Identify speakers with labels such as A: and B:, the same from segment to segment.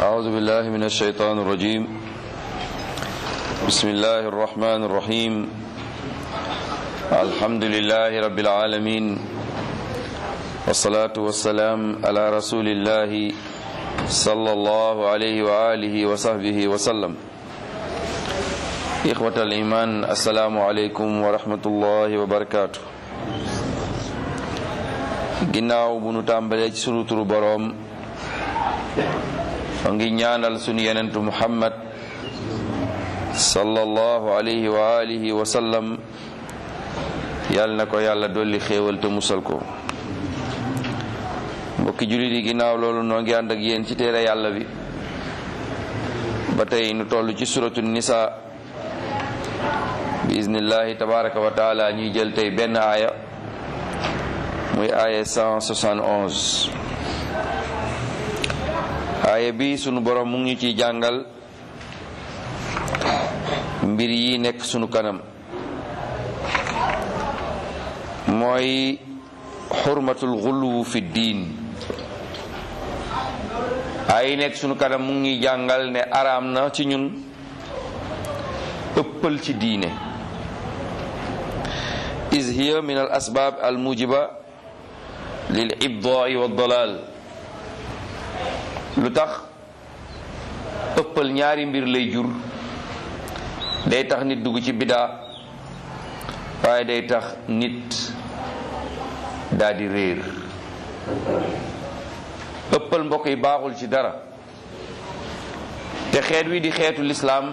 A: أعوذ بالله من الشيطان الرجيم بسم الله الرحمن الرحيم الحمد لله رب العالمين والصلاة والسلام على رسول الله صلى الله عليه وآله وصحبه وسلم إخوة الإيمان السلام عليكم ورحمة الله وبركاته ginnaaw bu nu tàmbalee ci sunu turu boroom a ngi ñaanal sunu yenentu muhammad sallallahu alayhi wa alihi wa sallam yàlla na ko yàlla dolli xéewal te musal ko mbokki jullit yi ginnaaw loolu noo ngi ànd ak yéen ci téere yàlla bi ba tey nu toll ci suratu nisa bi iznillahi tabaraka wa taala ñuy jël tey benn aaya muy aaya 171 aaya bi sunu borom mu ngi ñu ciy jàngal mbir yi nekk sunu kanam mooy xurmatul xuluwu fi diin ay nekk sunu kanam mu ngi jàngal ne araam na ci ñun ëppal ci diine is hiya min al asbaab al mujiba lil ibdaai wa dalal lu tax ëppal ñaari mbir lay jur day tax nit dugg ci bidaa waaye day tax nit daldi réer ëppal mbokk yi baaxul ci dara te xeet wi di xeetu lislaam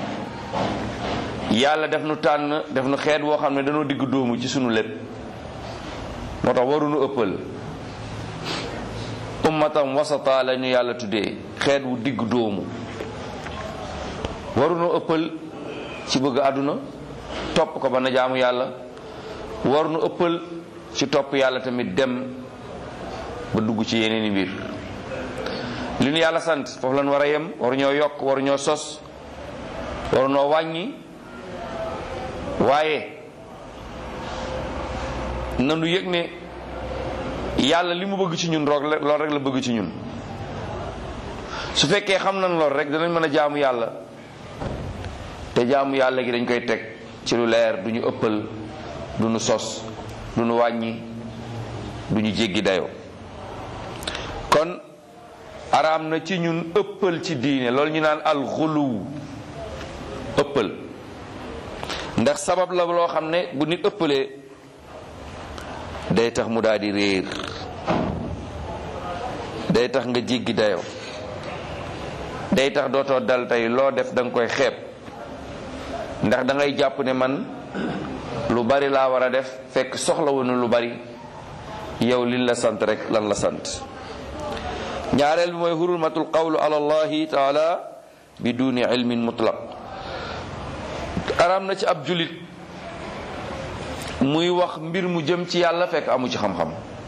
A: yàlla def nu tànn def nu xeet woo xam ne dañoo digg dóomu ci sunu lépp moo tax waruñu ëppal ummatam wasata la ñu yàlla tuddee xeet wu digg dóomu waruñu ëppal ci bëgg àdduna topp ko ba na jaamu yàlla waruñu ëppal ci topp yàlla tamit dem ba dugg ci yeneeni mbir li ñu yàlla sant foofu lañ war a yem waruñoo yokk waruñoo sos waruñoo wàññi waaye nanu yëg ne yàlla li mu bëgg ci ñun roog lool rek la bëgg ci ñun su fekkee xam nañ lool rek danañ mën a jaamu yàlla te jaamu yàlla gi dañ koy teg ci lu leer du ñu ëppal du ñu sos du ñu wàññi du ñu jéggi dayoo kon araam na ci ñun ëppal ci diine loolu ñu naan alxuluw ëppal ndax sabab la loo xam ne bu nit ëppalee day tax mu daal di réer day tax nga jéggi dayoo day tax dootoo dal tey loo def da nga koy xeeb ndax da ngay jàpp ne man lu bari laa war a def fekk soxla woonu lu bari yow liñ la sant rek lan la sant ñaareel bi mooy hurmatul qawlu ala allahi taala bi duni ilmin mutlaq araam na ci ab julit muy wax mbir mu jëm ci yàlla fekk amu ci xam-xam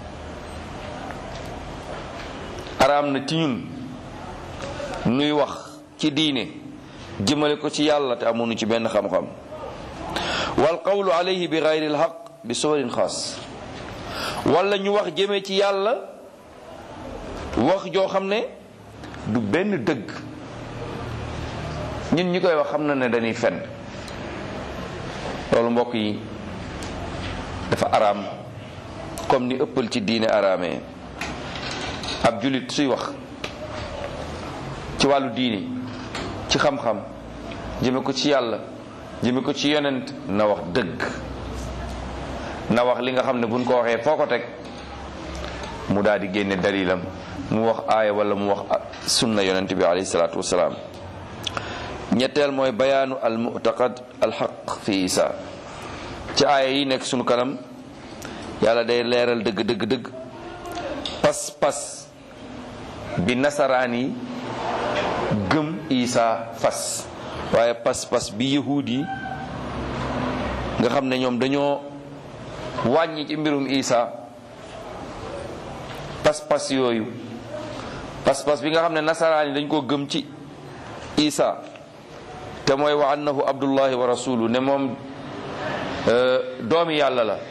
A: araam na ci ñun nuy wax ci diine jëmale ko ci yàlla te amuñu ci benn xam-xam wal qawlu alayhi bi gayri alxaq bi suwarin xaas wala ñu wax jëme ci yàlla wax joo xam ne du benn dëgg ñun ñi koy wax xam na ne dañuy fen loolu mbokk yi dafa araam comme ni ëppal ci diine araamee ab julit suy wax ci wàllu diine ci xam-xam jëme ko ci yàlla jëme ko ci yonent na wax dëgg na wax li nga xam ne buñ ko waxee foo ko teg mu daal di génne dalilam mu wax aaya wala mu wax sunna yonent bi alayhi salaatu wasalaam ñetteel mooy bayaanu al mu'taqad al xaq fi isa ci aaya yi nekk sunu kanam yàlla day leeral dëgg dëgg dëgg pas pas bi nasaraan yi gëm isa fas waaye pas pas bi yahuud yi nga xam ne ñoom dañoo wàññi ci mbirum isa pas pas yooyu pas pas bi nga xam ne nasaraan yi dañ koo gëm ci isa te mooy wa annahu abdullahi wa rasulu ne moom doomi yàlla la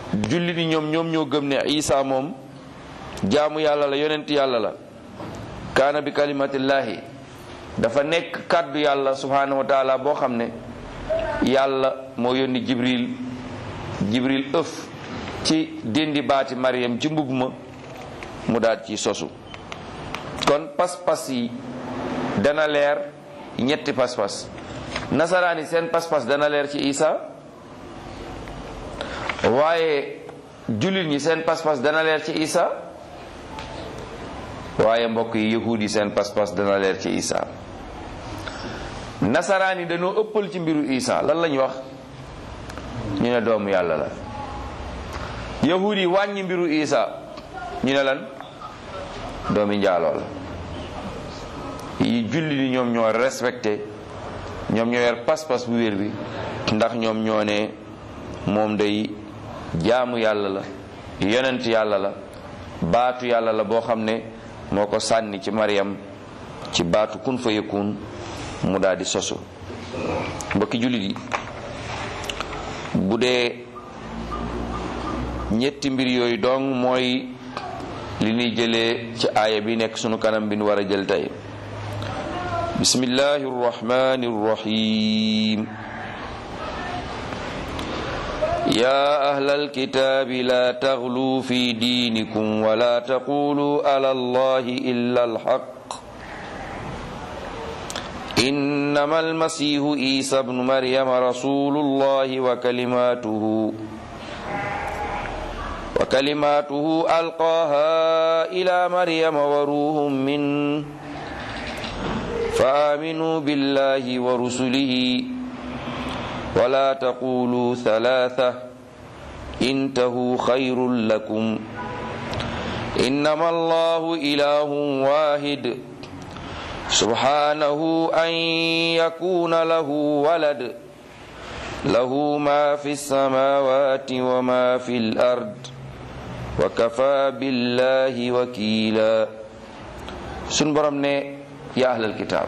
A: jullit yi ñoom ñoom ñoo gëm ne isa moom jaamu yàlla la yonent yàlla la kaana bi kalimatillahi dafa nekk kàddu yàlla subhanahu wa taala boo xam ne yàlla moo yónni jibril jibril ëf ci dindi baati Maryam ci mbub ma mu daal ci sosu kon pas-pas yi dana leer ñetti pas-pas nasaraan yi seen pas-pas dana leer ci Isa waaye jullit ñi seen pas-pas dana leer ci Isa waaye mbokk yi yahuud yi seen pas-pas dana leer ci Isa nasaraan yi dañoo ëppal ci mbiru Isa lan lañ wax ñu ne doomu yàlla la yahuud yi wàññi mbiru Isa ñu ne lan doomi njaaloo la yi julli ni ñoom ñoo respecté ñoom ñoo yor pas-pas bu wér bi ndax ñoom ñoo ne moom day jaamu yàlla la yonent yàlla la baatu yàlla la boo xam ne moo ko sànni ci Maryam ci baatu kun fa yakun mu daal di sosu mbokki jullit yi bu dee ñetti mbir yooyu dong mooy li ñuy jëlee ci aaya bi nekk sunu kanam bi nu war a jël tey bismillahi rrahmani rrahim يا أهل الكتاب لا تغلوا في دينكم ولا تقولوا على الله إلا الحق إنما المسيح عيسى بن مريم رسول الله وكلماته وكلماته ألقاها إلى مريم وروح منه فآمنوا بالله ورسله ولا تقولوا ثلاثة انتهوا خير لكم إنما الله إله واحد سبحانه أن يكون له ولد له ما في السماوات وما في الأرض وكفى بالله وكيلا سنبرم يا أهل الكتاب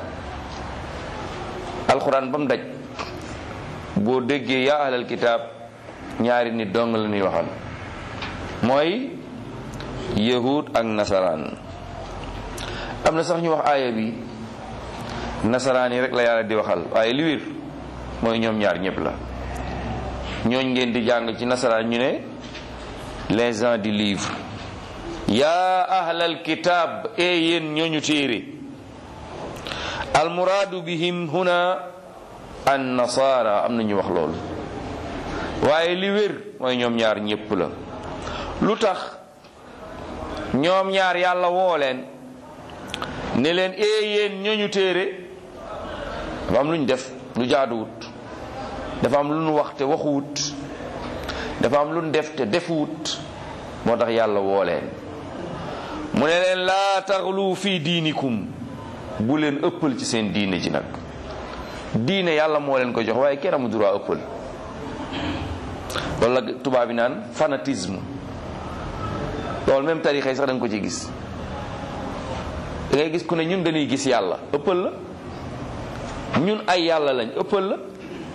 A: القرآن بمدج boo déggee yaa ahlal kitaab ñaari nit dong la ñuy waxal mooy yahud ak nasaraan am na sax ñu wax aaya bi nasaraan yi rek la yàlla di waxal waaye li wér mooy ñoom ñaar ñëpp la ñooñ ngeen di jàng ci nasaraan ñu ne les gens du livre yaa ahlal kitaab e yéen ñooñu téere almuraadu bihim huna an nasaara am na ñu wax loolu waaye li wér mooy ñoom ñaar ñépp la lu tax ñoom ñaar yàlla woo leen ne leen ee yéen ñooñu téere dafa am lu ñu def lu jaaduwut dafa am lu ñu wax te waxuwut dafa am lu ñu def te defuwut moo tax yàlla woo leen mu ne leen laa taxlu fii diinikum bu leen ëppal ci seen diine ji nag diine yàlla moo leen ko jox waaye kenn amu droit ëppal loolu la tubaab bi naan fanatisme loolu même tarixa yi sax da nga ko ci gis da ngay gis ku ne ñun dañuy gis yàlla ëppal la ñun ay yàlla lañ ëppal la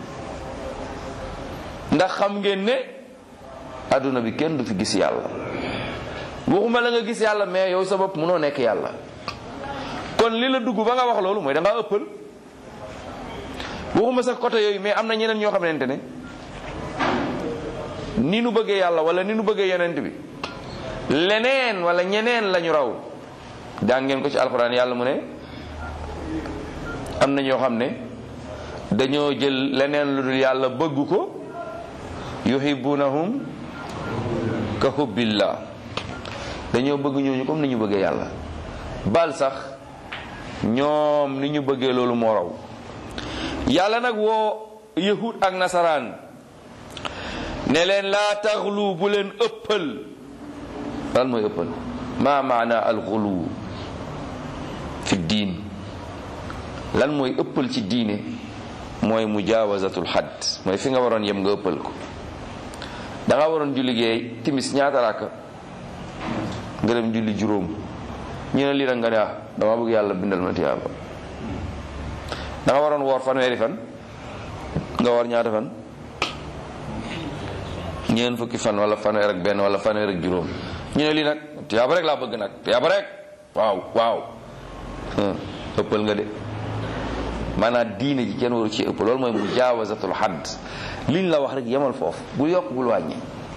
A: ndax xam ngeen ne adduna bi kenn du fi gis yàlla waxuma la nga gis yàlla mais yow sa bopp mënoo nekk yàlla kon li la dugg ba nga wax loolu mooy da ngaa ëppal waxuma sax côté yooyu mais am na ñeneen ñoo xamante ne ni nu bëggee yàlla wala ni nu bëggee yonent bi leneen wala ñeneen lañu raw daa ngeen ko ci alxuraan yàlla mu ne am na ñoo xam ne dañoo jël leneen lu dul yàlla bëgg ko yuhibbunahum ka hubbillah dañoo bëgg ñooñu comme ni ñu bëggee yàlla bal sax ñoom ni ñu bëggee loolu moo raw yàlla nag woo yahud ak nasaraan ne leen laa taxlu bu leen ëppal lan mooy ëppal ma maana alxulu fi diin lan mooy ëppal ci diine mooy mujaawazatul xadd mooy fi nga waroon yem nga ëppal ko da nga waroon julli géey timis ñaata raaka nga dem julli juróom ñu ne lii nag nga ne ah dama bëgg yàlla bindal ma tiyaaba da nga waroon woor fanweeri fan nga woor ñaata fan ñeen fukki fan wala fanweer ak benn wala fanweer ak juróom ñu ne lii nag tiyaaba rek laa bëgg nag tiyaaba rek waaw waaw ëppal nga de maanaam diine ji kenn waru ci ëpp loolu mooy mujaawazatul hadd liñ la wax rek yemal foofu bul yokk bul wàññi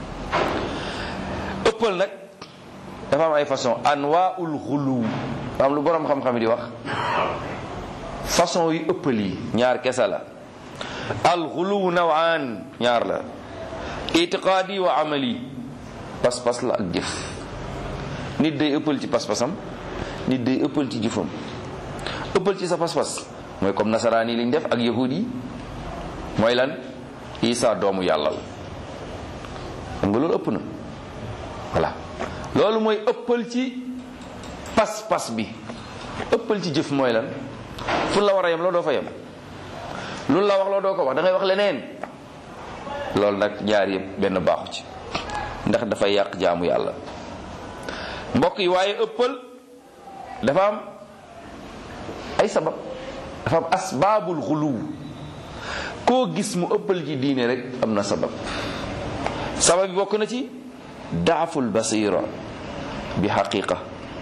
A: ëppal nag dafa am ay façon anwaaul xuluw am lu borom xam-xam di wax façon yu ëppal yi ñaar kese la al xuluw nawaan ñaar la itiqaadi wa amali pas-pas la ak jëf nit day ëppal ci pas-pasam nit day ëppal ci jëfam ëppal ci sa pas-pas mooy comme nasaraan yi liñ def ak yahud yi mooy lan isa doomu yàlla la xam nga loolu ëpp na voilà loolu mooy ëppal ci pas-pas bi ëppal ci jëf mooy lan fu la war a yem loo doo fa yem lu la wax loo doo ko wax da ngay wax leneen loolu nag ñaar yëpp benn baaxu ci ndax dafay yàq jaamu yàlla mbokk yi waaye ëppal dafa am ay sabab dafa am asbaabul xuluw koo gis mu ëppal ci diine rek am na sabab sabab bi bokk na ci daaful basira bi xaqiqa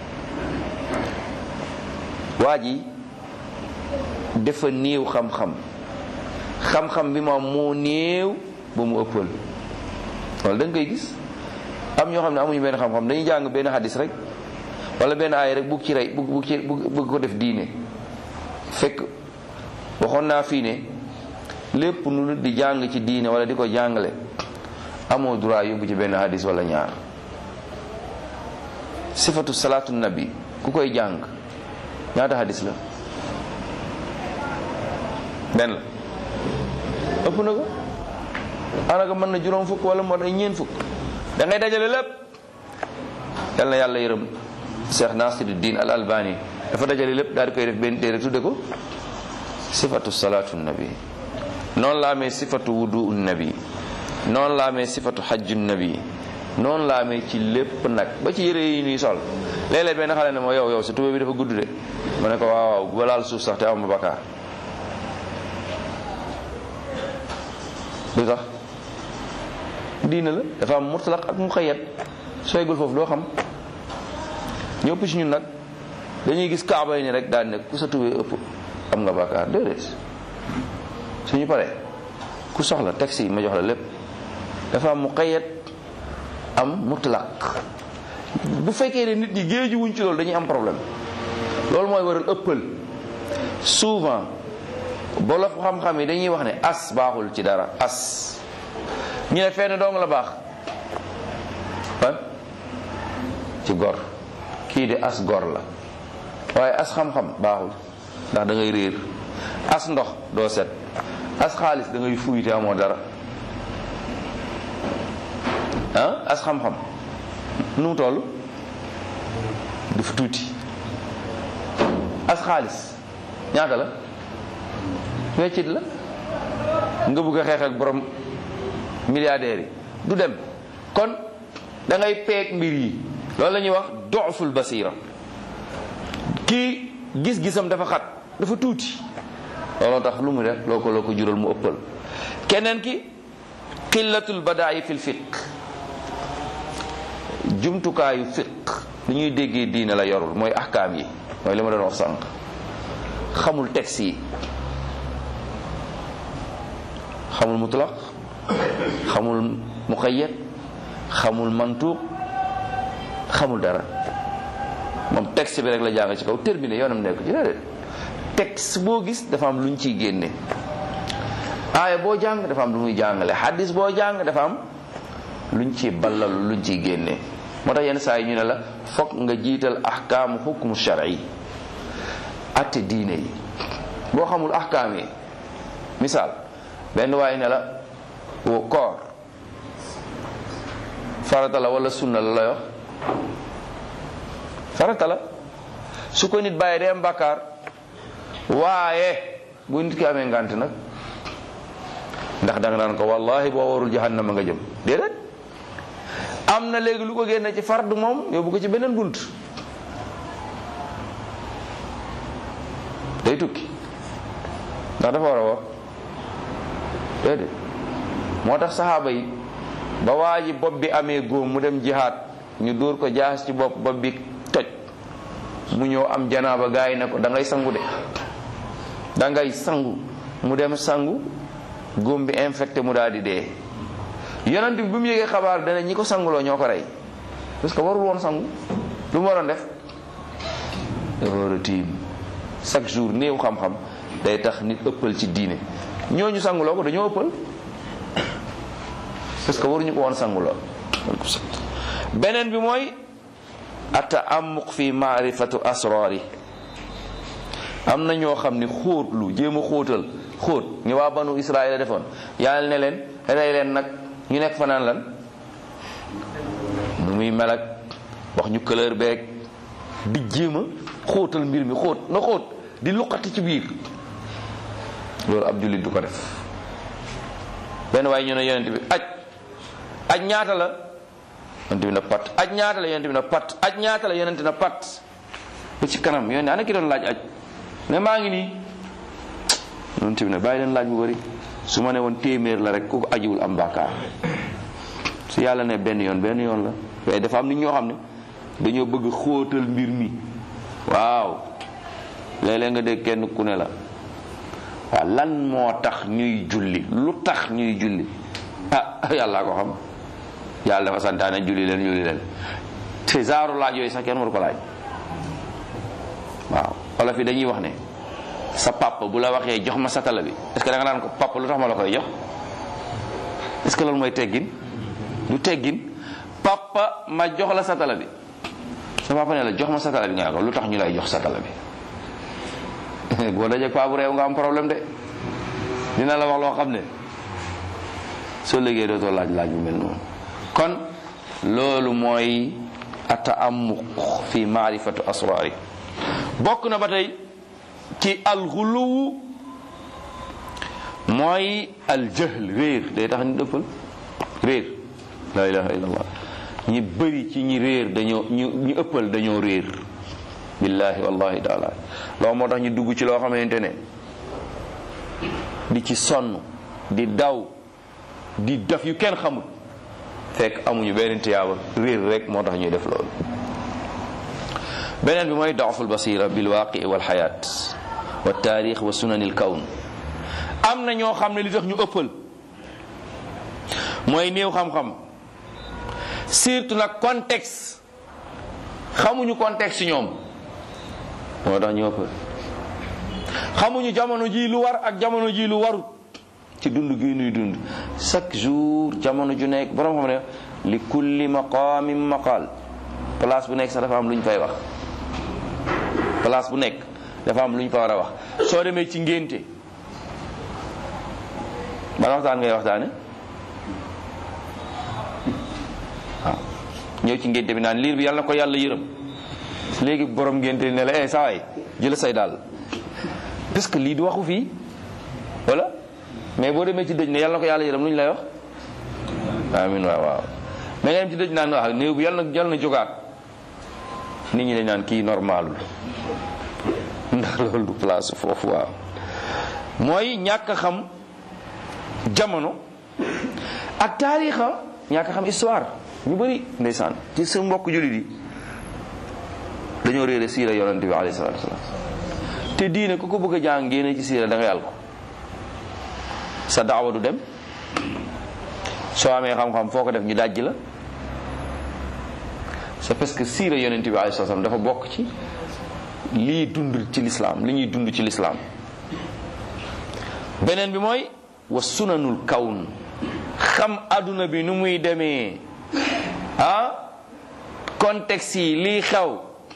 A: waa ji dafa néew xam-xam xam-xam bi moom moo néew ba mu ëppal loolu da nga koy gis am ñoo xam ne amuñu benn xam-xam dañuy jàng benn hadis rek wala benn aay rek bugg ci rey bugg bugg ci bugg ko def diine fekk waxoon naa fii ne lépp nu nit di jàng ci diine wala di ko jàngale amoo droit yóbbu ci benn hadis wala ñaar sifatu salaatu nabi ku koy jàng ñaata hadis la benn la ëpp na ko anaka mën na juróom fukk wala moo day ñeen fukk da ngay dajale lépp yal na yàlla yërëm Cheikh Nasiruddin al Albani dafa dajale lépp daal di koy def benn téere tudde ko sifatu salaatu nabi noonu la amee sifatu wudu nabi noonu la amee sifatu xajju nabi noonu la amee ci lépp nag ba ci yére yi ñuy sol léeg-léeg benn xale ne ma yow yow sa tubéy bi dafa gudd de ma ne ko waaw waaw ba laal suuf sax te am bakkaar lu tax diina la dafa am mutlaq ak muqayyad sooy gul foofu doo xam ñëpp ci ñun nag dañuy gis kaaba yi ni rek daal ne ku sa tubéy ëpp am nga bakkaar déedéet suñu paree ku soxla taxi ma jox la lépp dafa am muqayyad am mutlaq bu fekkee ne nit ñi géeju wuñ ci loolu dañuy am problème loolu mooy waral ëppal souvent bolof xam-xam yi dañuy wax ne as baaxul ci dara as ñu ne fenn dong la baax fan ci gor kii de as gor la waaye as xam-xam baaxul ndax da ngay réer as ndox doo set as xaalis da ngay fuy te amoo dara ah as xam-xam nu mu toll dafa tuuti as xaalis ñaata la weccit la nga bëgg a xeex ak borom milliardaires yi du dem kon da ngay peeg mbir yi loolu la ñuy wax doful basira kii gis-gisam dafa xat dafa tuuti looloo tax lu mu def loo ko loo ko jural mu ëppal keneen ki qillatul badaayi fil fiq jumtukaayu fiq li ñuy déggee diine la yorul mooy ahkaam yi mooy li ma doon wax sànq xamul texte yi xamul mutlaq xamul muqayyad xamul mantuq xamul dara moom texte bi rek la jàng ci kaw terminé yoonam nekk ci déedéet texte boo gis dafa am lu ñu ciy génne aaya boo jàng dafa am lu muy jàngale hadis boo jàng dafa am luñ ci ballal luñ ciy génne moo tax yenn saa yi ñu ne la fokk nga jiital ahkaamu xukmu shar'i atte diine yi boo xamul ahkaam yi misaal benn waaye ne la wo koor farata la wala sunna la la wax farata la su ko nit bàyyi day am bàkkaar waaye bu nit ki amee ngant nag ndax danga naan ko wallahi boo warul jahannama nga jëm déedéet am na léegi lu ko génne ci fardu moom yóbbu ko ci beneen bunt day tukki ndax dafa war a war déedéet moo tax saxaaba yi ba waa ji bopp bi amee góom mu dem jihaad ñu dóor ko jaas ci bopp bopp bi toj mu ñëw am janaaba gaa yi ne ko da ngay sangu de da ngay sangu mu dem sangu góom bi infecté mu daal di dee yonent bi bu mu yëgee xabaar dana ñi ko sanguloo ñoo ko rey parce que warul woon sangu lu mu waroon def dafa war a tiim chaque jour néew xam-xam day tax nit ëppal ci diine ñooñu sanguloo ko dañoo ëppal parce que waruñu ko woon sanguloo beneen bi mooy ata amuq fi maarifatu asraari am na ñoo xam ni xóotlu jéem a xóotal xóot ni waa banu israel defoon yàlla ne leen rey leen nag ñu nekk fa naan lan nu muy mel ak wax ñu couleur beeg di jéem a xóotal mbir mi xóot na xóot di luqati ci biir loolu ab jullit du ko def benn waaye ñu ne yonent bi aj aj ñaata la yonent bi na pat aj ñaata la yonent bi na pat aj ñaata la yonent na pat ba ci kanam yonent ana ki doon laaj aj ne maa ngi nii yonent bi ne bàyyi leen laaj bu bari su ma ne woon téeméer la rek ku ko ajiwul am bàkkaar su yàlla ne benn yoon benn yoon la waaye dafa am nit ñoo xam ne dañoo bëgg xóotal mbir mi waaw léeg-léeg nga dégg kenn ku ne la waaw lan moo tax ñuy julli lu tax ñuy julli ah yàllaa ko xam yàlla dafa santaane julli leen julli leen te zaaru laaj yooyu sax kenn waru ko laaj waaw wala fi dañuy wax ne sa papa bu la waxee jox ma satala bi est-ce que da nga naan ko papa lu tax ma la koy jox est-ce que loolu mooy teggin du teggin papa ma jox la satala bi sa papa ne la jox ma satala bi nga ne ko lu tax ñu lay jox satala bi boo dajee paa bu réew nga am problème de dina la wax loo xam ne soo liggéey dootoo laaj laaj bu mel noonu kon loolu mooy ataamuq fi maarifatu asraari bokk na ba tey ci alxuluwu mooy aljahl réer day tax ñu dëppal réer la ilaha illallah ñi bëri ci ñi réer dañoo ñu ñu ëppal dañoo réer billahi wallahi taala loolu moo tax ñu dugg ci loo xamante ne di ci sonn di daw di def yu kenn xamul fekk amuñu benn tiyaaba réer rek moo tax ñuy def loolu beneen bi mooy daaful basira bil waaqi wal xayaat wa taarix wa sunanil kawn am na ñoo xam ne li tax ñu ëppal mooy néew xam-xam surtout nag contexte xamuñu contexte ñoom moo tax ñu ëppal xamuñu jamono ji lu war ak jamono ji lu warut ci dund gi nuy dund chaque jour jamono ju nekk borom xam ne li kulli maqaamin maqaal place bu nekk sax dafa am lu ñu fay wax place bu nekk dafa am lu ñu fa war a wax soo demee ci ngénte ban waxtaan ngay waxtaane waaw ñëw ci ngénte bi naan liir bi yàlla na ko yàlla yërëm léegi borom ngénte ne la eh saa waay jëla say daal parce que lii du waxu fii wala mais boo demee ci dëj ne yàlla na ko yàlla yërëm lu ñu lay wax amin waaw waaw mais nga dem ci dëj naan wax néew bi yàlla na yàlla na jógaat nit ñi dañ naan kii normalul ndax loolu du place foofu waaw mooy ñàkk a xam jamono ak taarixa ñàkk a xam histoire ñu bëri ndeysaan ci sa mbokk jullit yi dañoo réere siira yonante bi alayhi salatu wasalam te diine ku ko bëgg a jàng génne ci siira da nga yàlla ko sa daawa du dem soo amee xam-xam foo ko def ñu dajj la c'est parce que siira yonente bi alayhi salaam dafa bokk ci lii dund ci lislaam li ñuy dund ci lislaam beneen bi mooy wa sunanul kawn xam adduna bi nu muy demee ah contexte yi lii xew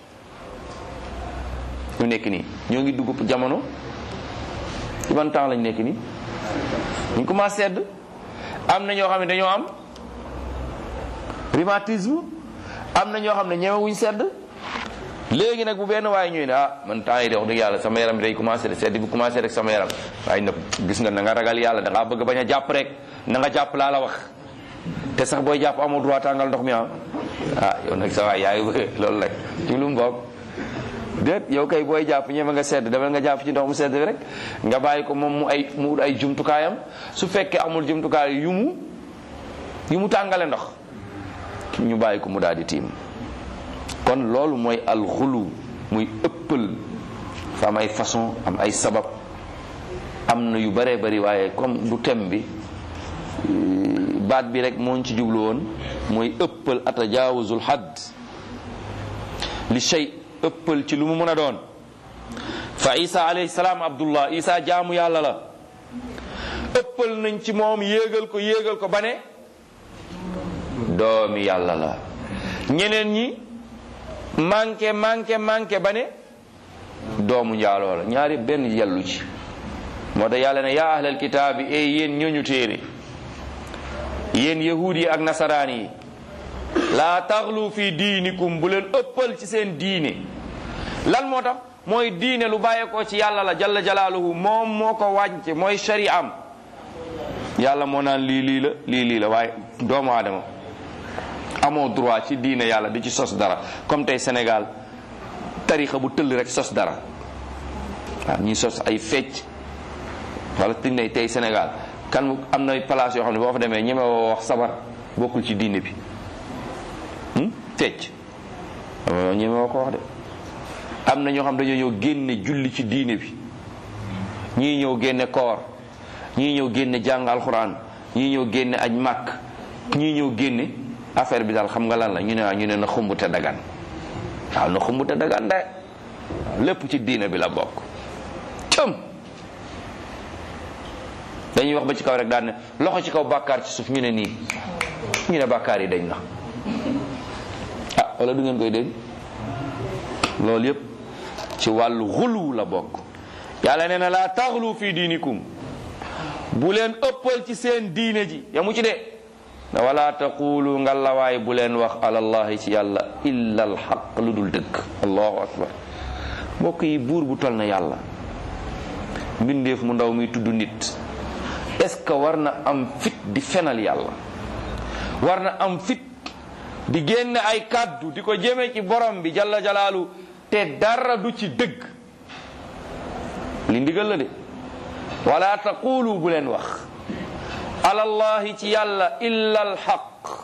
A: ñu nekk nii ñoo ngi dugg jamono ci ban temps lañ nekk nii ñu commencé sedd am na ñoo xam ne dañoo am rhumatisme am na ñoo xam ne ñemewuñ sedd léegi nag bu benn waaye ñuy ne ah man temps yi de wax dëgg yàlla sama yaram bi day commencé de sedd bi commencé rek sama yaram waaye nag gis nga na nga ragal yàlla da ngaa bëgg bañ a jàpp rek na nga jàpp laa la wax te sax booy jàpp amoo droit tàngal ndox mi ah ah yow nag sa waay yaay loolu rek ci lu mu bokk déet yow kay booy jàpp ñeme nga sedd demal nga jàpp ci ndox mu sedd bi rek nga bàyyi ko moom mu ay mu ay jumtukaayam su fekkee amul jumtukaay yu mu yu mu tàngale ndox ñu bàyyi ko mu daal di tiim kon loolu mooy alxulu muy ëppal fa am ay façon am ay sabab am na yu bëree bëri waaye comme du thème bi baat bi rek moo ci jublu woon mooy ëppal atajaawuzul hadd li shay ëppal ci lu mu mën a doon fa isa alayhi salaam abdullah isa jaamu yàlla la ëppal nañ ci moom yéegal ko yéegal ko ba ne doomi yàlla la ñeneen ñi manqué manqué manqué ba ne doomu njaaloo la ñaari benn yellu ci moo tax yàlla ne yaa ahlal kitaabi e yéen ñooñu téere yéen yahuud yi ak nasaraan yi laa taxlu fi diinikum bu leen ëppal ci seen diine lan moo tax mooy diine lu bàyyeekoo ci yàlla la jalla jalaaluhu moom moo ko wàcce mooy shari'am yàlla moo naan lii lii la lii lii la waaye doomu aadama amoo droit ci diine yàlla di ci sos dara comme tey Sénégal tarixa bu tëll rek sos dara waaw ñuy sos ay fecc wala tinne tey Sénégal kan am na place yoo xam ne boo fa demee ñeme woo wax sabar bokkul ci diine bi fecc ñeme woo ko wax de am na ñoo xam dañoo ñëw génne julli ci diine bi ñii ñëw génne koor ñii ñëw génne jàng alxuraan ñii ñëw génne aj màkk ñii ñëw génne affaire bi daal xam nga lan la ñu ne waa ñu ne na xumb te dagan waaw na xumb te dagan de lépp ci diine bi la bokk cëm dañuy wax ba ci kaw rek daan ne loxo ci kaw bàkkaar ci suuf ñu ne nii ñu ne bàkkaar yi dañ na ah wala du ngeen koy dégg loolu yépp ci wàllu xulu la bokk yàlla nee na laa taxlu fi diinikum bu leen ëppal ci seen diine ji yamu ci de ne wala taqulu ngallawaay bu leen wax alallahi ci yàlla illa alxaq lu dul dëgg allahu akbar mbokk yi buur bu tol na yàlla mbindeef mu ndaw muy tudd nit est-ce que war na am fit di fenal yàlla war na am fit di génne ay kàddu di ko jëme ci borom bi jalla jalaalu te dara du ci dëgg li ndigal la de wala taqulu bu leen wax alallahi ci yàlla illa alxaq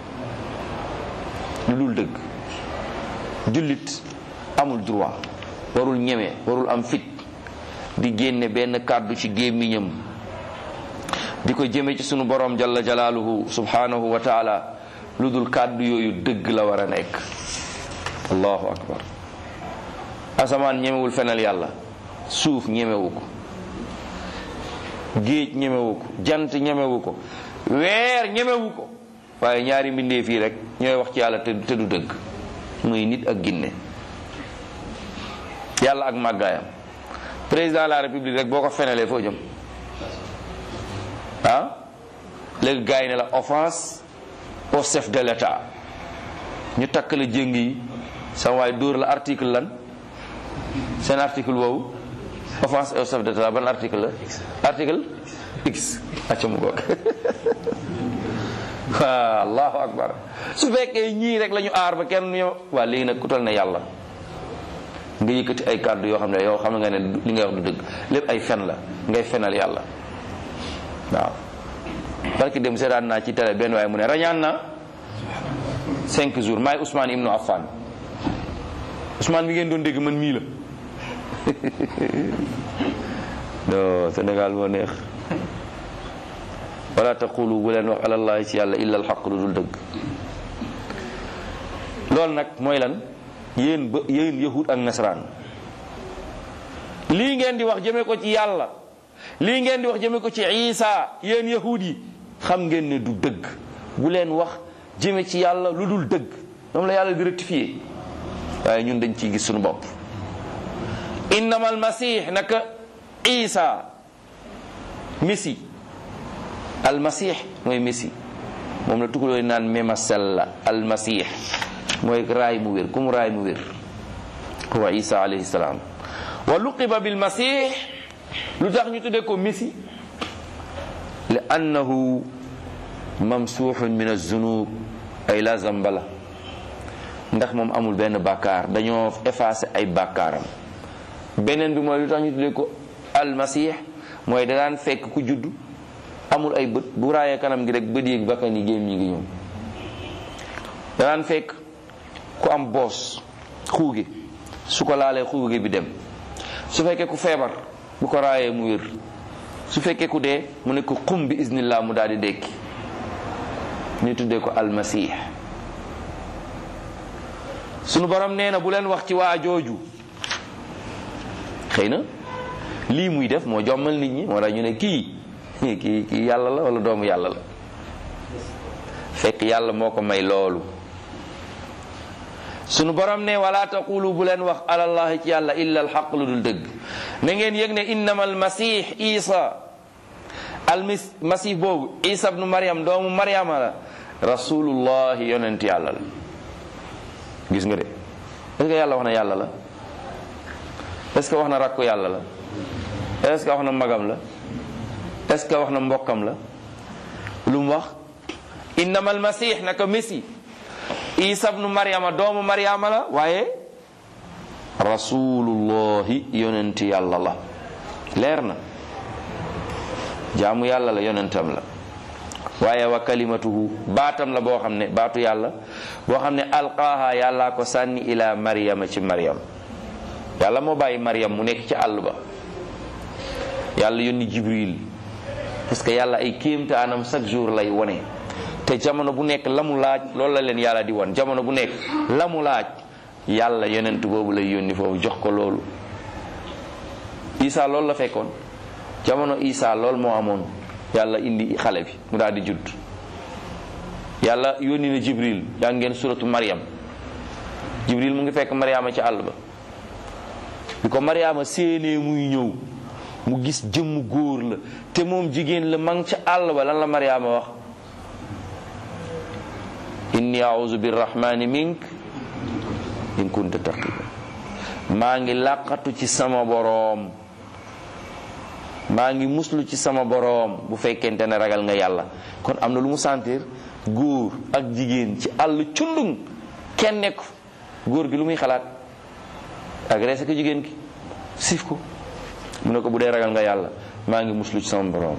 A: lu dul dëgg jullit amul droit warul ñeme warul am fit di génne benn kàddu ci gémmiñam di ko jëme ci sunu borom jalla jalaaluhu subhanahu wa taala lu dul kàddu yooyu dëgg la war a nekk allahu akbar asamaan ñemewul fenal yàlla suuf ñemewu ko géej ñemewu ko jant ñemewu ko weer ñemewu ko waaye ñaari mbindee fii rek ñooy wax ci yàlla te te du dëgg muy nit ak ginne yàlla ak màggaayam président de la république rek boo ko fenalee foo jëm ah léegi gars yi ne la offense au chef de l'état ñu takk la jëng yi sama waay dóor la article lan seen article boobu offense au chef de l'état ban article la article x acca mu goog waa allahu akbar su fekkee ñii rek la ñu aar ba kenn ñoo waa léegi nag ku toll ne yàlla nga yëkkati ay kàddu yoo xam ne yow xam nga ne li ngay wax du dëgg lépp ay fen la ngay fenal yàlla waaw barki dem seetaan naa ci télé benn waaye mu ne rañaan na cinq jours maay Ousmane Ibnu Affan Ousmane mi ngeen doon dégg man mii la do Sénégal moo neex wala taqulu bu leen wax alallahi ci yàlla illa alxaq lu dul dëgg loolu nag mooy lan yéen ba yéen yahud ak nasaraan lii ngeen di wax jëme ko ci yàlla lii ngeen di wax jëme ko ci isa yéen yahud yi xam ngeen ne du dëgg bu leen wax jëme ci yàlla lu dul dëgg moom la yàlla di rectifier waaye ñun dañ ciy gis suñu bopp innama almasih naka isa messi almasih mooy messi moom la tukulooy naan memasel la almasih mooy raay mu wér ku mu raay mu wér huwa isa alayhi salaam wa luqiba bilmasih lu tax ñu tuddee ko messi li annahu mamsuuxun min azunub ay la zambala ndax moom amul benn bàkkaar dañoo effacé ay bàkkaaram beneen bi mooy lu tax ñu tuddee ko almasih mooy da daan fekk ku judd amul ay bët bu raayee kanam gi rek bët yéeg bakkan yi géem ñi ngi ñëw da daan fekk ku am boos xuuge su ko laalee xuuge bi dem su fekkee ku feebar bu ko raayee mu wér su fekkee ku dee mu ne ko xum bi iznillah mu daal di dekki ñu tuddee ko almasih sunu borom nee na bu leen wax ci waa jooju xëy na lii muy def moo jommal nit ñi moo tax ñu ne kii kii kii yàlla la wala doomu yàlla la fekk yàlla moo ko may loolu sunu borom ne wala taqulu bu leen wax alallahi ci yàlla illa alxaq lu dul dëgg na ngeen yëg ne innama almasih isa almis masih boobu isa bnu mariam doomu mariama la rasulullahi yonent yàlla la gis nga de est-ce que yàlla wax na yàlla la est-ce que wax na rakku yàlla la est-ce que wax na magam la est-ce que wax na mbokkam la lu mu wax innama almasih naka messi isa bnu mariama doomu mariama la waaye rasulullahi yonent yàlla la leer na jaamu yàlla la yonentam la waaye wa kalimatuhu baatam la boo xam ne baatu yàlla boo xam ne alqaaha yàllaa ko sànni ila mariama ci mariam yàlla moo bàyyi mariam mu nekk ci àll ba yàlla yónni jibril parce que yàlla ay kéemtaanam chaque jour lay wone te jamono bu nekk la mu laaj loolu la leen yàlla di won jamono bu nekk la mu laaj yàlla yonent boobu lay yónni foofu jox ko loolu isa loolu la fekkoon jamono isa loolu moo amoon yàlla indi xale bi mu daal di judd yàlla yónni na jibril yaa ngeen suratu mariam jibril mu ngi fekk mariama ci àll ba bi ko mariama séenee muy ñëw mu gis jëmm góor la te moom jigéen la ma ngi ca àll ba lan la mariama wax inni auzu birrahmani mink in kunta taqiya maa ngi làqatu ci sama boroom maa ngi muslu ci sama boroom bu fekkente ne ragal nga yàlla kon am na lu mu sentir góor ak jigéen ci àll cundung kenn nekk góor gi lu muy xalaat agressé ko jigéen ki siif ko mu ne ko bu dee ragal nga yàlla maa ngi muslu ci sama boroom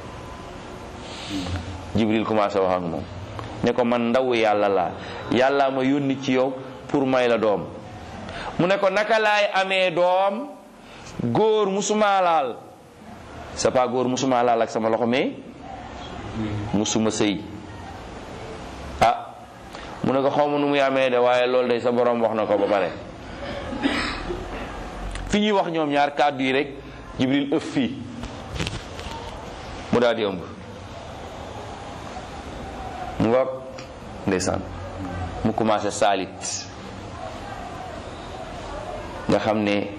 A: jibril commencé wax ak moom ne ko man ndaw yàlla laa yàlla ma yónni ci yow pour may la doom mu ne ko naka laay amee doom góor musuma laal c'est pas góor musuma laal ak sama loxo mais musuma sëy ah mu ne ko xaw ma nu muy amee de waaye loolu day sa borom wax na ko ba pare fi ñuy wax ñoom ñaar kàddu yi rek jibril ëf fii mu daal di ëmb mu nga ndeysaan mu commencé saalit nga xam ne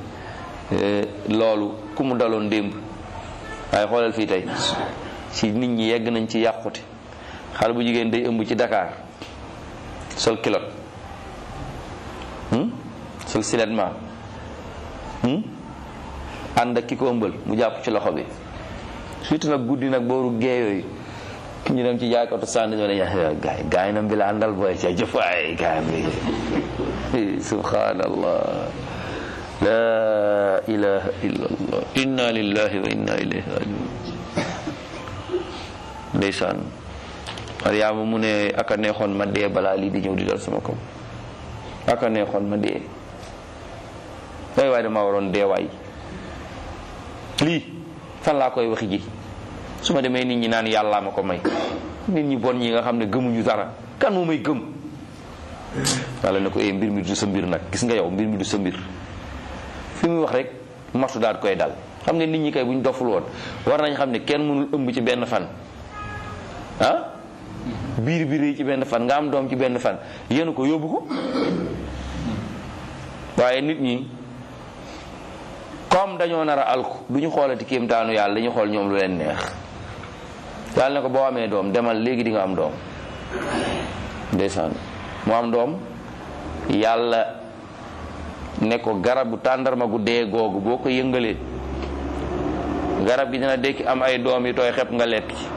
A: loolu ku mu daloon démb waaye xoolal fii tey ci nit ñi yegg nañ ci yàqute xale bu jigéen day ëmb ci Dakar sol kilot sol siletment ànd ak ki ko ëmbal mu jàpp ci loxo bi surtout nag guddi nag booru geeyooyu ñu dem ci jaaykatu sànni ñoo ne gaay gaay nam bi la àndal booy ca jëfaay gaay bi subhanallah la ilaha illallah inna lillahi wa inna ilayhi rajiun ndeysaan Mariama mu ne aka neexoon ma dee balaa lii di ñëw di dal sama kaw aka neexoon ma dee way waay dama waroon dee waay lii fan laa koy waxi ji su ma demee nit ñi naan yàllaa ma ko may nit ñi bon ñi nga xam ne gëmuñu dara kan moo may gëm yàlla ne ko eh mbir mi du sa mbir nag gis nga yow mbir mi du sa mbir fi muy wax rek martu daal koy dal xam nga nit ñi kay bu ñu doful woon war nañ xam ne kenn mënul ëmb ci benn fan ah biir bi rëy ci benn fan nga am doom ci benn fan yéen ko yóbbu ko waaye nit ñi comme dañoo nar a alku du ñu xoolati kéemtaanu yàlla dañu xool ñoom lu leen neex yàlla ne ko boo amee doom demal léegi di nga am doom ndeysaan mu am doom yàlla ne ko garabu tàndarma gu dee googu boo ko yëngalee garab gi dina dekki am ay doom yi tooy xepp nga lekk ci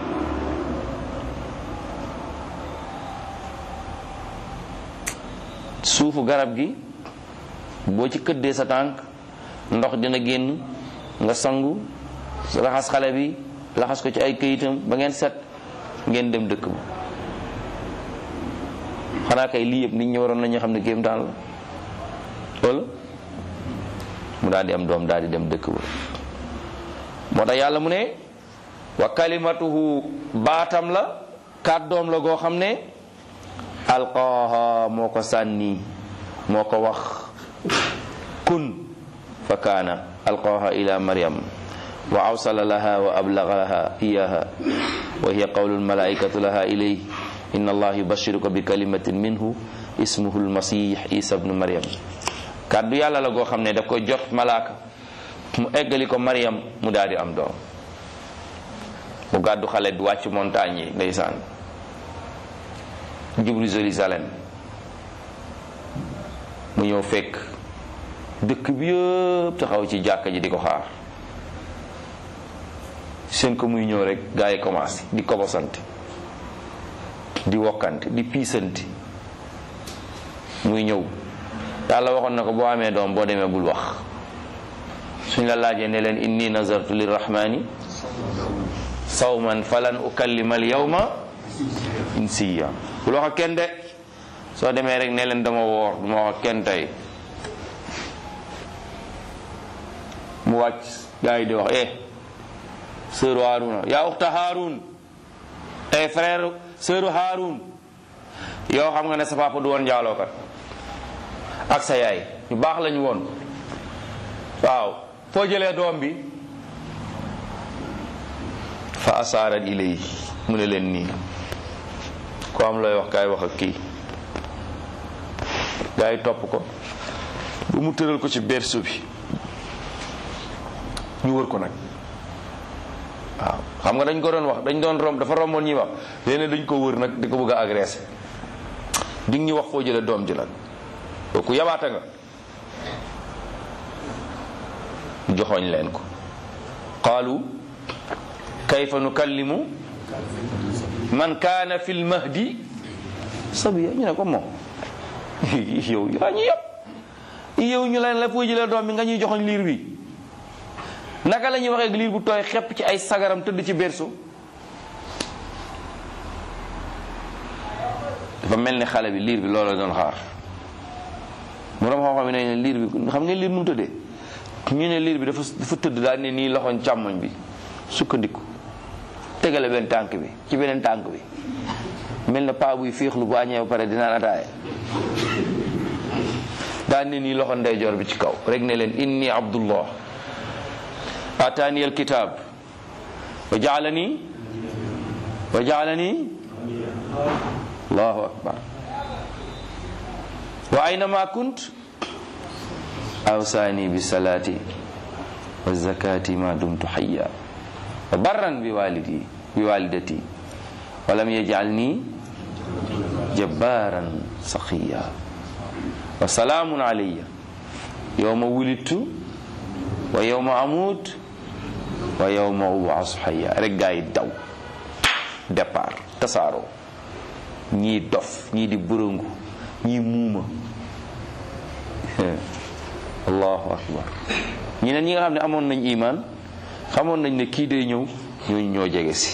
A: suufu garab gi boo ci këddee sa tànk ndox dina génn nga sangu raxas xale bi laxas ko ci ay këyitam ba ngeen set ngeen dem dëkk ba xanaa kay lii yëpp nit ñi waroon nañu xam ne kéemtaan la wala mu daal di am doom daal di dem dëkk ba moo tax yàlla mu ne wa kalimatuhu baatam la kàddoom la goo xam ne alqaaha moo ko sànni moo ko wax kun fa kaana alqaaha ila maryam wa awsala laha wa ablagaha iyaha wa hiya qawlu almalaikatu laha ilayh inna allah yubashiruka bi kalimatin minhu ismuhu almasih isa bnu maryam kàddu yàlla la goo xam ne daf koy jot malaaka mu eggali ko maryam mu daal di am doom mu gàddu xale di wàcc montagne yi ndeysaan jublu Jérusalem mu ñëw fekk dëkk bi yëpp taxaw ci jàkka ji di ko xaar seen ko muy ñëw rek gaa yi commencé di kobosante di wokkante di piisante muy ñëw yàlla waxoon na ko boo amee doom boo demee bul wax suñ la laajee ne leen inni nazartu lirrahmani sawman falan ukallima al yawma insiya bul wax ak kenn de soo demee rek ne leen dama woor duma wax ak kenn tey mu wàcc gaa yi di wax eh sœur Haaruna yaa uxta Haarun eh frère sœur Haarun yow xam nga ne sa papa du woon njaalookat ak sa yaay ñu baax lañu woon waaw foo jëlee doom bi fa asaarat ilay mu ne leen nii ko am looy wax kaay wax ak kii gaa yi topp ko bu mu tëral ko ci berceau bi ñu wër ko nag waaw xam nga dañ ko doon wax dañ doon romb dafa romboon ñuy wax léegi dañ ko wër nag di ko bëgg a agressé di ñu wax foo jëlee doom ji nag kooku yabaata nga joxoñ leen ko qaalu kayfa nukallimu man kaana fi lmahdi sabiya ñu ne ko moom yow yaa ñu yëpp yow ñu leen la foo jëlee doom bi nga ñuy joxoñ liir bi naka la ñuy waxee liir bu tooy xepp ci ay sagaram tëdd ci berceau dafa mel ni xale bi liir bi loolu la doon xaar moroom xam-xam yi ne liir bi xam ngeen liir nu mu tëddee ñu ne liir bi dafa dafa tëdd daal ne nii loxoñ càmmoñ bi sukkandiku tegale benn tànk bi ci beneen tànk bi mel na paa buy féexlu bu añee ba pare dinaan ataaya daal ne nii loxo ndeyjoor bi ci kaw rek ne leen inni abdullah ataani alkitab wa jaalani wa jaalani allahu akbar wa aynama kunt awsaani bi salati wa zakati ma dumtu hayya wa barran bi walidi bi walidati wa lam yajalni jabbaran saqiya wa salaamun alayya yawma wulidtu wa yawma amut wa yawma ub'asu hayya rek gaa yi daw départ tasaaroo ñii dof ñii di bërëngu ñii muuma allahu akbar ñeneen ñi nga xam ne amoon nañ iman xamoon nañ ne kii day ñëw ñooñu ñoo jege si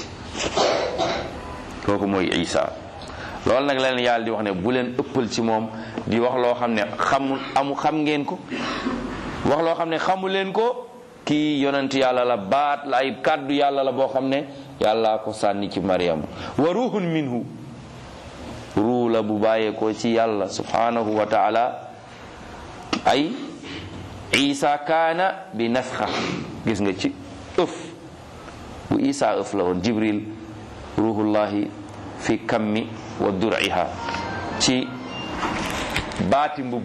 A: kooku mooy isa loolu nag leen yàlla di wax ne bu leen ëppal ci moom di wax loo xam ne xamul amu xam ngeen ko wax loo xam ne xamu leen ko kii yonent yàlla la baat la ay kàddu yàlla la boo xam ne yàlla ko sànni ci Maryam wa ruhun minhu ruu la bu bàyyeekoo ci yàlla subhanahu wa taala ay isa kaana bi nafxa gis nga ci ëf bu isa ëf la woon jibril ruhullahi fi kammi wa dur'iha ci baati mbubb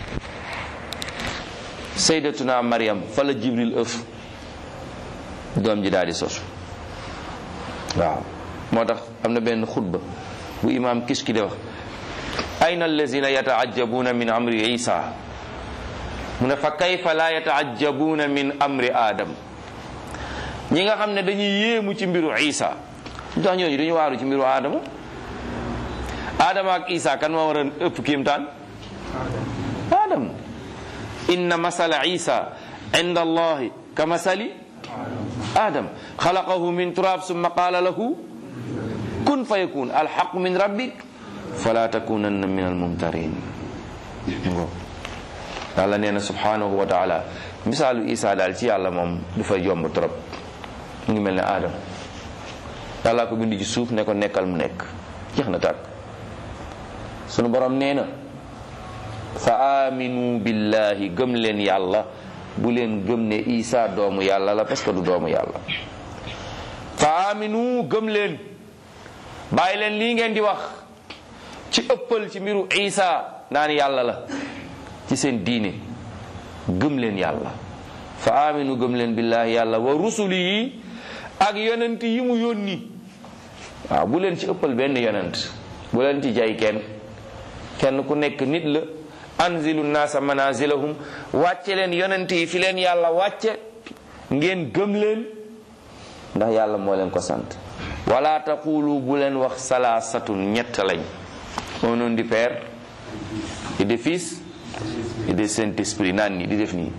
A: saydatuna maryam fa la jibril ëf doom ji daal di sosu waaw moo tax am na benn xutba bu imam kiski de wax ayna allazina yataajabuna min amri isa mu ne fa kayfa la yataajabuna min amri adam ñi nga xam ne dañuy yéemu ci mbiru isa lu tax ñooñu dañu waaru ci mbiru adama adama ak isa kan moo war a ëpp kiimtaan adam inna masala isa inda allahi ka masali adam xalaqahu min turab summa qala lahu kun fa yakun alxaq min rabbik fala takunanna min almumtarin yàlla nee na subhanahu wa taala misaalu isa daal ci yàlla moom du fa yomb trop mu ngi mel ne aadama yàlla ko bind ci suuf ne ko nekkal mu nekk jeex na tàkk sunu borom nee na fa aminu billahi gëm leen yàlla bu leen gëm ne isa doomu yàlla la parce que du doomu yàlla fa aminu gëm leen bàyyi leen lii ngeen di wax ci ëppal ci mbiru isa naan yàlla la ci seen diine gëm leen yàlla fa aminu gëm leen billahi yàlla wa rusuli yi ak yonent yi mu yónni waaw bu leen ci ëppal benn yonent bu leen ci jay kenn kenn ku nekk nit la anzilu naasa manazilahum wàcce leen yonent yi fi leen yàlla wàcce ngeen gëm leen ndax yàlla moo leen ko sant wala taqulu bu leen wax salaasatun ñett lañ au nom du Père et du Fils et du Saint-Esprit naan nii di def nii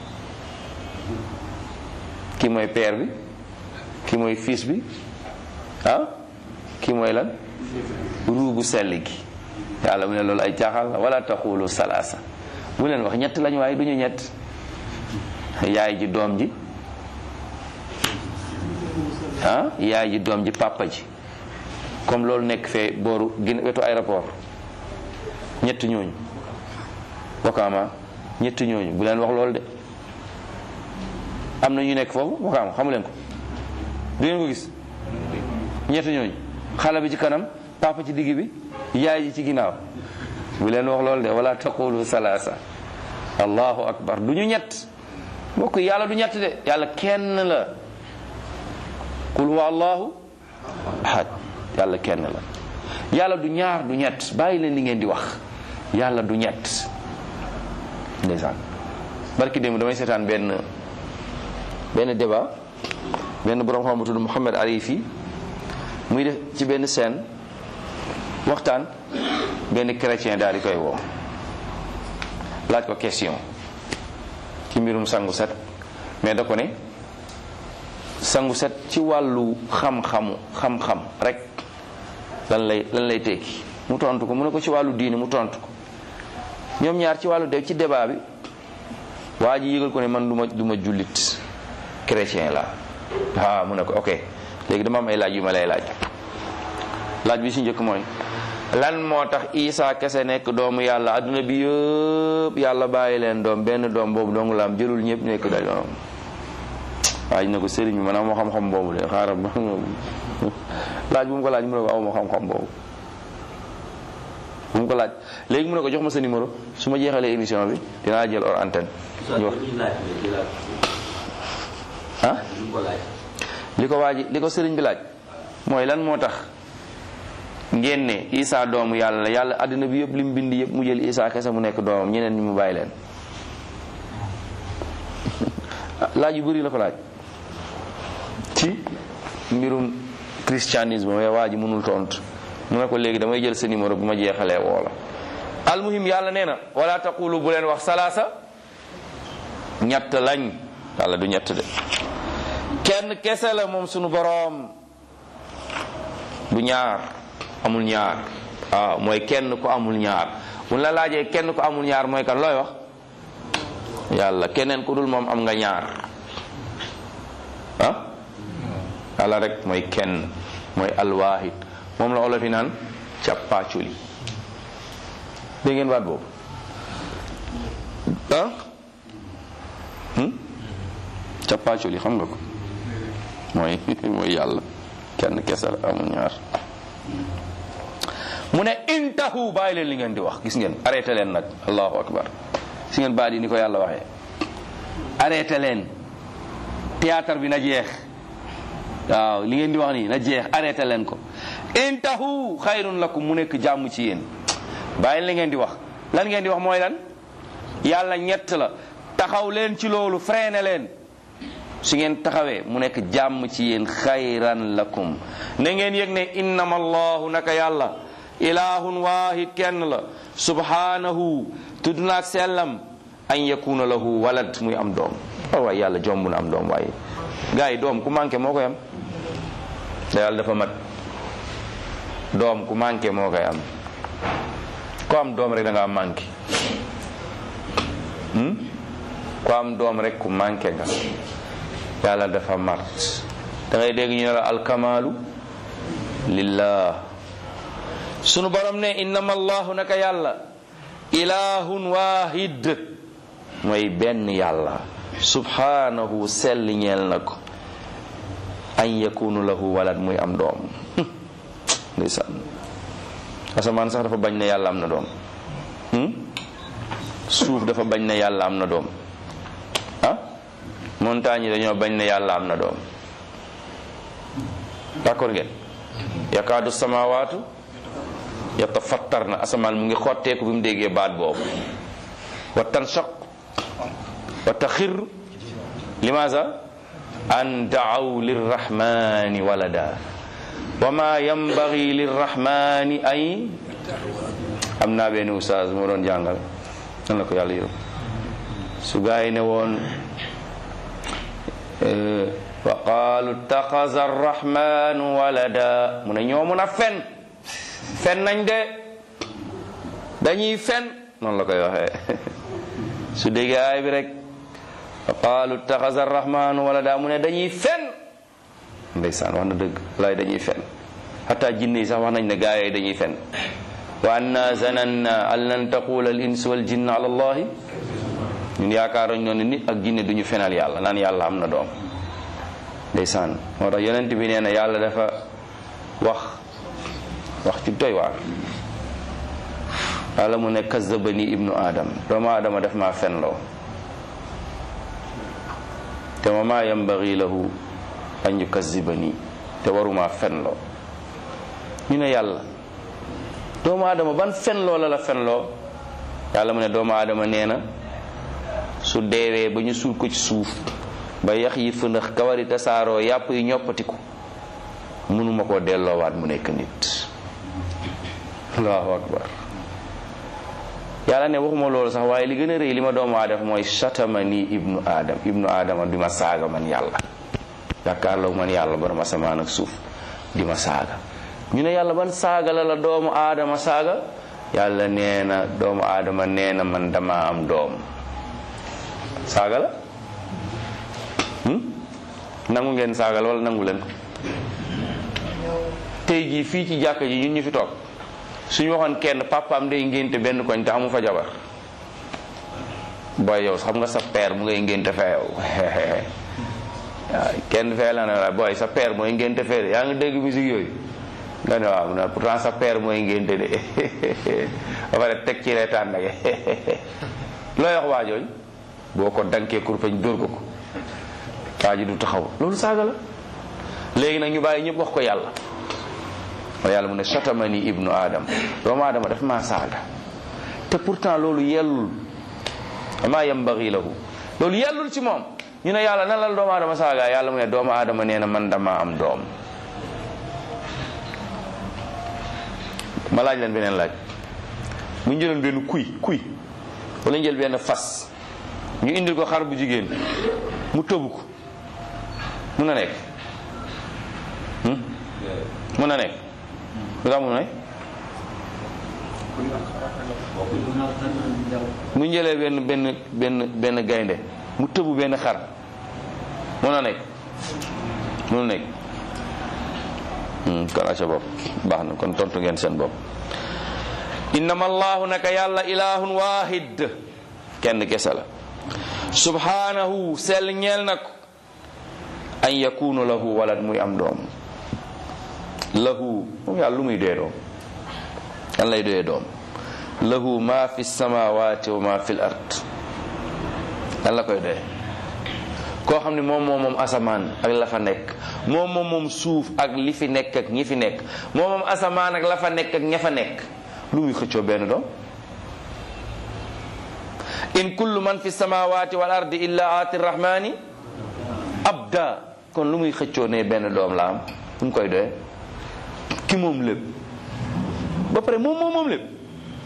A: ki mooy Père bi ki mooy Fils bi ah ki mooy lan ruubu sell gi yàlla mu ne loolu ay caaxal la wala taqulu salaasa bu leen wax ñett lañ waaye duñu ñett yaay ji doom ji ah yaay ji doom ji papa ji comme loolu nekk fee booru gin wetu aéroport ñett ñooñu wakaama ñett ñooñu bu leen wax loolu de am na ñu nekk foofu wakaama xamu leen ko du ngeen ko gis ñett ñooñu xale bi ci kanam papa ci digg bi yaay ji ci ginnaaw bu leen wax loolu de wala taqulu salaasa allahu akbar du ñu ñett mbokk yàlla du ñett de yàlla kenn la qul huwa allahu ahad yàlla kenn la yàlla du ñaar du ñett bàyyi leen li ngeen di wax yàlla du ñett ndeysaan barki démb damay seetaan benn benn débat benn borom xam bu tudd Mouhamed Arifi muy def ci benn scène waxtaan benn chrétien daal di koy woo laaj ko question ci mbirum sangu set mais da ko ne sangu set ci wàllu xam-xamu xam-xam rek lan lay lan lay tekki mu tontu ko mu ne ko ci wàllu diine mu tontu ko ñoom ñaar ci wàllu de ci débat bi waa ji yëgal ko ne man du ma du ma jullit chrétien la waaw mu ne ko ok léegi dama am ay laaj yu ma lay laaj laaj bi si njëkk mooy lan moo tax Isa kese nekk doomu yàlla adduna bi yëpp yàlla bàyyi leen doom benn doom boobu dong la am jëlul ñëpp nekk da doom waaj na ko sëriñ bi man amoo xam-xam boobu de xaaral ba laaj bu mu ko laaj mu ne ko amoo xam-xam boobu bu mu ko laaj léegi mu ne ko jox ma sa numéro su ma jeexalee émission bi dinaa jël hors antenne ñu wax ah li ko waaji li ko sëriñ bi laaj mooy lan moo tax ngeen ne Isa doomu yàlla la yàlla àddina bi yëpp li mu bind yëpp mu jël Isa kese mu nekk doomam ñeneen ñi mu bàyyi leen laaj yu bëri la ko laaj ci mbirum christianisme mais waa ji mënul tontu mu ne ko léegi damay jël sa numéro bu ma jeexalee woo la almuhim yàlla nee na wala taqulu bu leen wax salaasa ñett lañ yàlla du ñett de kenn kese la moom sunu boroom du ñaar amul ñaar waaw mooy kenn ku amul ñaar bu la laajee kenn ku amul ñaar mooy kan looy wax yàlla keneen ku dul moom am nga ñaar ah yàlla rek mooy kenn mooy alwaahid moom la olof yi naan càppaaculi dégg ngeen baat boobu ah càppaaculi xam nga ko mooy mooy yàlla kenn kese la amul ñaar mu ne intahu bàyyi leen li ngeen di wax gis ngeen arrêté leen nag allahu akbar si ngeen baat yi ni ko yàlla waxee arrêté leen théâtre bi na jeex waaw li ngeen di wax nii na jeex arrêté leen ko intahu xayrun lakum mu nekk jàmm ci yéen bàyyi li ngeen di wax lan ngeen di wax mooy lan yàlla ñett la taxaw leen ci loolu freiné leen su ngeen taxawee mu nekk jàmm ci yéen xayran lakum na ngeen yëg ne innama allahu naka yàlla ilahun wahid kenn la subhanahu tudd naak sellam an yakuna lahu walad muy am doom waaw waaye yàlla jomb na am doom waaye gars yi doom ku manqué moo koy am te yàlla dafa mat doom ku manqué moo koy am ko am doom rek da nga am manqué ku am doom rek ku manqué nga yàlla dafa mart da ngay dégg ñu ne la alkamaalu lillah sunu borom ne innama allahu naka yàlla ilahun wahid mooy benn yàlla subhanahu sell ñeel na ko an yakunu lahu walad muy am doom ndeysaan asamaan sax dafa bañ ne yàlla am na doom suuf dafa bañ ne yàlla am na doom ah montagne yi dañoo bañ ne yàlla am na doom d'accord ngeen yakaadu samawaatu yatafattar na asamaan mu ngi xotteeku bi mu déggee baat boobu wa tanshaq wa taxir limaasa an daaw lirrahmani walada wa ma yambagi lirrahmani ay am naa benn oustaz moo doon jàngal nan la ko yàlla yërëm su gaa yi ne woon wa qaalu taxaza arrahmanu walada mu ne ñoo mun a fen fen nañ de dañuy fen noonu la koy waxee su déggee aay bi rek wa qaalu taxaza arrahmanu walada mu ne dañuy fen ndeysaan wax na dëgg laay dañuy fen xataa jinne yi sax wax nañ ne gaa yi dañuy fen wa anna zananna an lan taqula al insu wal jinn ala allahi ñun yaakaaroñ noonu nit ak jinne duñu fenal yàlla naan yàlla am na doom ndeysaan moo tax yonent bi nee na yàlla dafa wax wax ci doy waar yàlla mu ne kazabani ibnu adam doomu adama daf maa fenloo te ma maa yambagi lahu an yukazibani te waruma fenloo ñu ne yàlla doomu adama ban fenloo la la fenloo yàlla mu ne doomu adama nee na su deewee ba ñu suul ko ci suuf ba yax yi fënax kawari tasaaroo yàpp yi ñoppatiku mënuma koo delloowaat mu nekk nit allahu akbar yàlla ne waxuma loolu sax waaye li gën a rëy li ma doomu aadama mooy satama nii ibnu adam ibnu adama di ma saaga man yàlla jàkkaarloo man yàlla borom asamaan ak suuf di ma saaga ñu ne yàlla ban saaga la la doomu aadama saaga yàlla nee na doomu aadama nee na man dama am doom saaga la nangu ngeen saaga la wala nangu leen ko tey jii fii ci jàkka ji ñun ñu fi toog suñu waxoon kenn papaam day ngénte benn koñ te amu fa jabar booy yow xam nga sa père mu ngay ngénte fee yow waaw kenn fee la ne la booy sa père mooy ngénte fee de yaa ngi dégg musique yooyu nga ne waaw na pourtant sa père mooy ngénte de ba pare teg ci reetaan nag looy wax waa jooju boo ko dankee kurpañ dóor ko ko waa ji du taxaw loolu saaga la léegi nag ñu bàyyi ñëpp wax ko yàlla wa yàlla mu ne satamani ibnu adam doomu aadama daf maa saaga te pourtant loolu yellul ama yambagi lahu loolu yellul ci moom ñu ne yàlla nan la doomu aadama saaga yàlla mu ne doomu aadama nee na man dama am doom ma laaj leen beneen laaj bu ñu jëloon benn kuy kuy wala ñu jël benn fas ñu indil ko xar bu jigéen mu tëbu ko mun na nekk mun na nekk lu tax mun na nekk mu jëlee benn benn benn benn gaynde mu tëbu benn xar mun na nekk mun na nekk kon aca bopp baax na kon tontu ngeen seen bopp innama allahu naka yàlla ilahun wahid kenn kese la subhanahu sell ñeel na ko an yakunu lahu walad muy am doom lahu moom yàlla lu muy doyee doom yan lay doyee doom lahu ma fi samawati wa ma fi l ard yan la koy doyee koo xam ne moom moom moom asamaan ak la fa nekk moom moom moom suuf ak li fi nekk ak ñi fi nekk moom moom asamaan ak la fa nekk ak ña fa nekk lu muy xëccoo benn doom in kullu man fi samawati wal ardi illa aati rahmani abda kon lu muy xëccoo ne benn doom la am lu mu koy doyee ki moom lépp ba pare moom moom moom lépp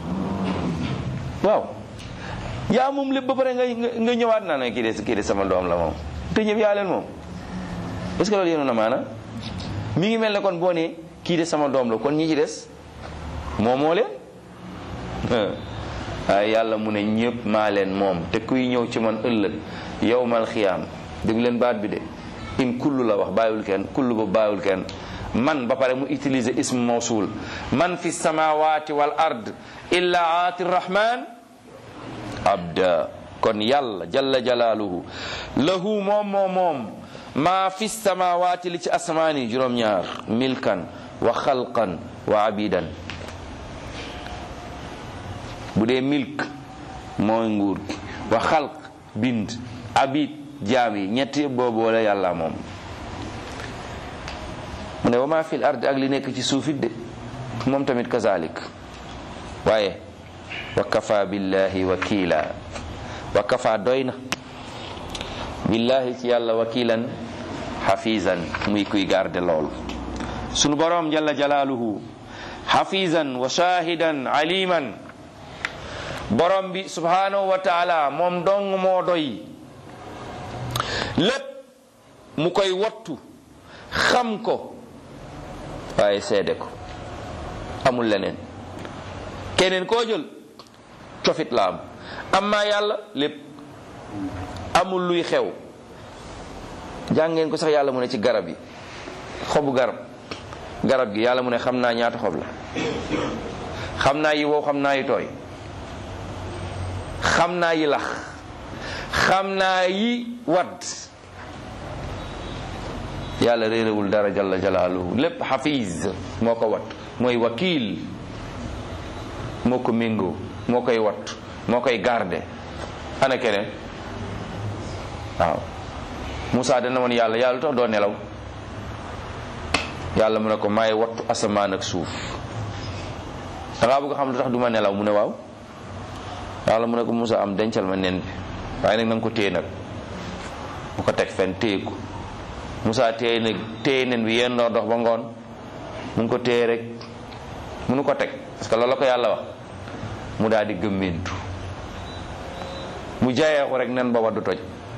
A: waaw yaa moom lépp ba pare nga nga ñëwaat naa ne kii de kii de sama doom la moom te ñëpp yaa leen moom est-ce que loolu yéenu na maana mi ngi mel ne kon boo ne kii de sama doom la kon ñi ci des moom moo leen waaye yàlla mu ne ñëpp maa leen moom te kuy ñëw ci man ëllëg yowmal xiyaam dégg leen baat bi de in kullu la wax bàyyiwul kenn kullu ba bàyyiwul kenn man ba pare mu utiliser ism mawsul man fi samawati wal ard illa aati rahman abda kon yàlla jalla jalaaluhu lahu moom moom moom maa fi samawati li ci asmaani juróom-ñaar milkan wa xalqan wa abidan bu dee milk mooy nguur gi wa xalq bind abid jaam yi ñetti boobu wala yàlla moom mu ne wa maa fil ard ak li nekk ci suufit de moom tamit kazalik waaye wa kafa billahi wakila wa kafa doy na billahi ci yàlla wakilan xafisan muy kuy garde lool sunu boroom jalla jalaaluhu xafisan wa shahidan aliman borom bi subhanahu wa taala moom dong moo doy lépp mu koy wattu xam ko waaye seede ko amul leneen keneen koo jël cofit la am amma yàlla lépp amul luy xew jàngeen ko sax yàlla mu ne ci garab yi xobu garab garab gi yàlla mu ne xam naa ñaata xob la xam naa yi wow xam naa yi tooy xam naa yi lax xam naa yi wadd yàlla réeréwul dara jalla jalaaluhu lépp xafiz moo ko wat mooy wakiil moo ko méngoo moo koy wat moo koy garde ana keneen waaw Moussa dana woon yàlla yàlla lu tax doo nelaw yàlla mu ne ko maay wattu asamaan ak suuf dangaa bëgg xam lu tax du ma nelaw mu ne waaw yàlla mu ne ko Moussa am dencal ma nen bi waaye nag na nga ko téye nag bu ko teg fenn téye ko Moussa téye nag téye nen bi yéen dox ba ngoon mu ngi ko téye rek munu ko teg parce que loolu la ko yàlla wax mu daal di gëmmentu mu jaayee ko rek nen ba waddu toj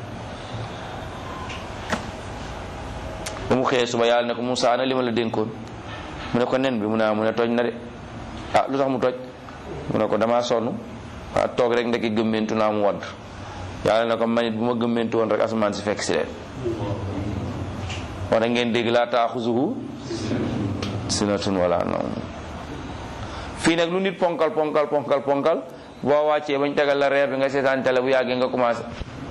A: ba mu xëyee suba yàlla ne ko Moussa ana li ma la dénkoon mu ne ko nen bi mu ne mu ne toj na de ah lu tax mu toj mu ne ko damaa sonn ah toog rek ndekki gëmmentu naa mu wadd yàlla ne ko manit bu ma gëmmentu woon rek asamaan si fekk si leen wala ngeen dégg laa taaxuzuhu sinatun wala nawm fii nag lu nit ponkal ponkal ponkal ponkal boo wàccee bañ tegal la reer bi nga seetaan télé bu yàggee nga commencé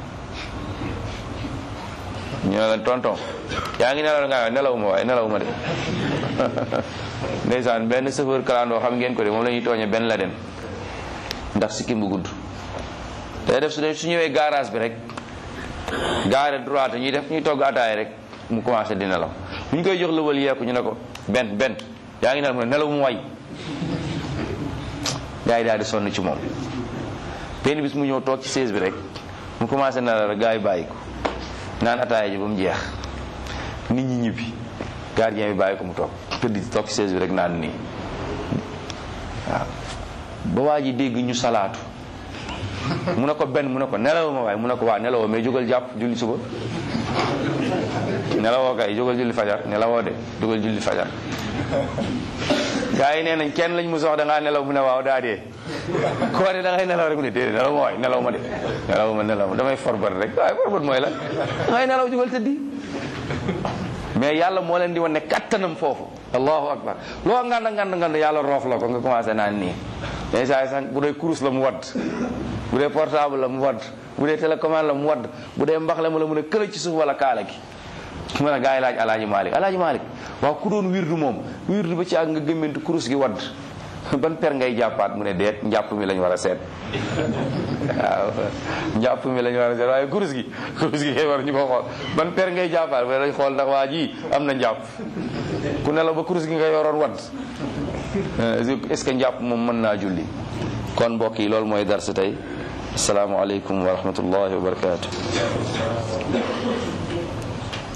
A: ñu ne la tonton yaa ngi nelaw nga nelawuma waaye nelawuma de ndeysaan benn chauffeur kalandoo xam ngeen ko de moom la ñuy tooñe benn la den ndax sikkim bu gudd day def su dee su ñëwee garage bi rek gaare droite ñuy def ñuy togg ataay rek mu commencé di nelaw bu ñu koy jox lëwal yeeku ñu ne ko benn benn yaa ngi nelaw mu ne nelaw mu way gaa yi daal di sonn ci moom benn bis mu ñëw toog ci chaise bi rek mu commencé nelaw rek gaa yi bàyyi ko naan ataaya ji ba mu jeex nit ñi ñibbi gardien bi bàyyi ko mu toog tëdd toog ci chaise bi rek naan nii waaw ba waa ji dégg ñu salaatu mu ne ko benn mu ne ko nelaw ma waaye mu ne ko waa nelawoo mais jógal jàpp julli suba nelawoo kay jógal julli fajar nelawoo de jógal julli fajar gaa yi nee nañ kenn lañ mu sox da ngaa nelaw mu ne waaw daa dee ko de da ngay nelaw rek mu ne déedéet nelaw ma waay nelaw ma de nelaw ma nelaw ma damay forbat rek waaye forbat mooy la da ngay nelaw jógal tëddi mais yàlla moo leen di wan ne kattanam foofu allahu akbar loo ngand ngand ngand yàlla roof la ko nga commencé naan nii mais saa sax bu dee kurus la mu wadd bu dee portable la mu wadd bu dee télécommande la mu wadd bu dee mbax la mu la mun a këla ci suuf wala kaala gi mu ne gaa yi laaj alaaji malik alaaji malik waaw ku doon wirdu moom wirdu ba ci ak nga gëmmentu kurus gi wadd ban per ngay jàppaat mu ne deet njàpp mi lañ war a seet waaw njàpp mi lañ war a seet waaye kurus gi kurus gi kay war ñu ko xool ban per ngay jàppaat mu ne dañ xool ndax waa ji am na njàpp ku ne la ba kurus gi nga yoroon wadd est-ce que njàpp moom mën naa julli kon mbokk yi loolu mooy darsa tey asalaamaaleykum wa rahmatullahi wa barakatu